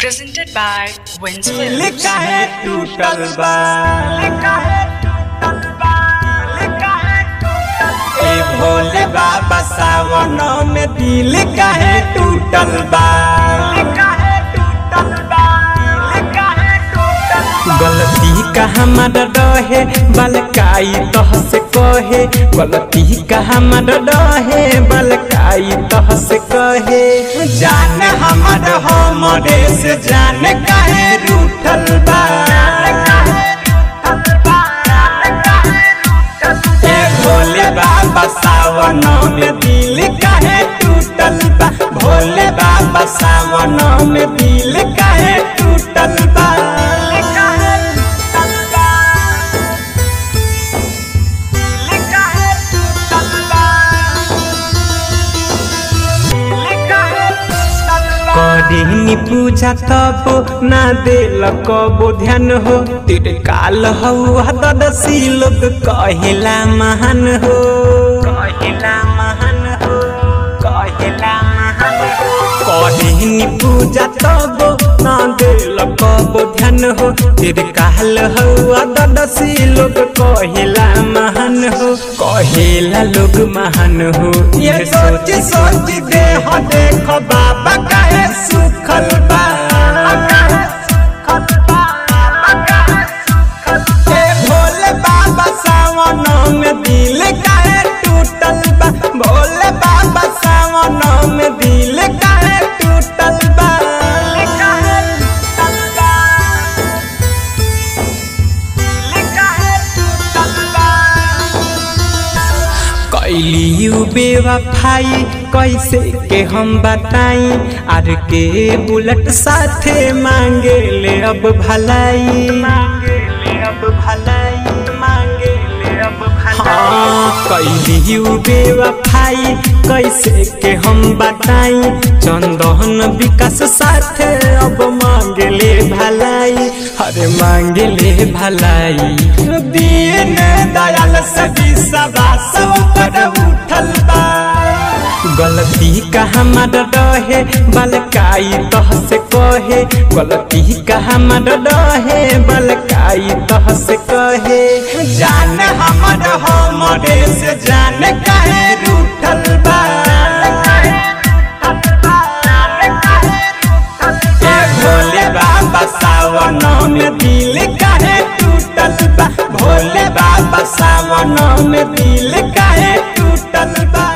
Presented by Wins Films. लिखा है टूटल बा ए भोले बाबा सावन में दिल काहे टूटल बा गलती का हमारा रहे बलकाई तह से कहे गलती का हमारा रहे बलकाई तह से कहे जान हमारा हमरे से जान काहे रूठल बा ए भोले बाबा सावन में दिल काहे टूटल बा भोले बाबा सावन में दिल काहे टूटल बा करिनी पूजा तब ना देल कबो ध्यान हो तेरे काल हौ ददसी लोग कहिला महान हो कहिला महान हो कहिला महान हो करिनी पूजा तब ना देल कबो ध्यान हो तेरे काल हौ ददसी लोग कहिला महान हो कहिला लोग महान हो ये सोच सोच दे हो देखो बाबा काहे सुखल बा ए भोले बाबा सावन में दिल काहे टूटल बा भोले बाबा सावन में दिल काहे टूटल बा कैली बेवफाई कैसे के हम बताई आर के बुलेट साथे मांगे ले अब भलाई मांगे ले अब भलाई मांगे ले अब हाँ कैली बेवफाई कैसे के हम बताई चंदन विकास साथे अब मांगे ले भलाई अरे मांगे ले भलाई दीन दयाल सभी सदा पर उठल बा गलती का हमारा रहे बलकाई तह से कहे गलती का हमारा रहे बलकाई तह से कहे जान हमारा हमरे से जान काहे रूठल बा ए भोले बाबा सावन में दिल काहे टूटल बा भोले बाबा सावन में दिल काहे टूटल बा